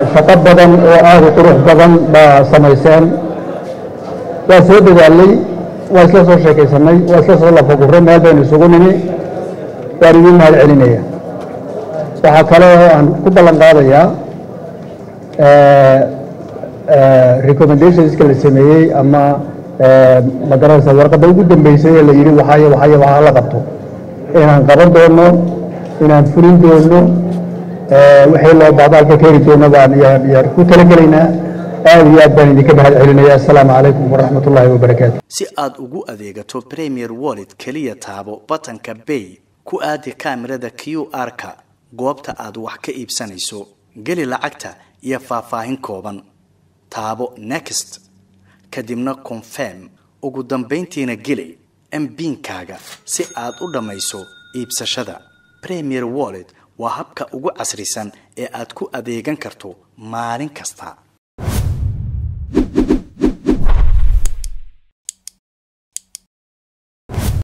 shaqo badan oo aada u qurux badan baa samayseen waa soo dadaalay waa isla soo sheekaysanay waa isla soo lafagurray meel baynu isugu nimi waan idiin mahad celinaya waxaa kale oo aan ku ballan qaadayaa recommendationska la sameeyey ama magaranaysa warqadda ugu dambeysay ee la yidhi waxaay waxaay waxaa la qabto inaan qaban doono inaan fulin doono wixii loo baahdo halka keeni doono baan yaan ku talagelaynaa aad iyo aad baan idinka mahad celinaya assalaamu calaykum waraxmat ullaahi wabarakaatu si aad ugu adeegato premier wallet keliya taabo batanka bay ku aadi kaamirada q r-ka goobta aad wax ka iibsanayso geli lacagta iyo faahfaahin kooban taabo next kadibna confirm ugu dambayntiina geli mbiinkaaga si aad u dhammayso iibsashada premier wallet waa habka ugu casrisan ee aad ku adeegan karto maalin kasta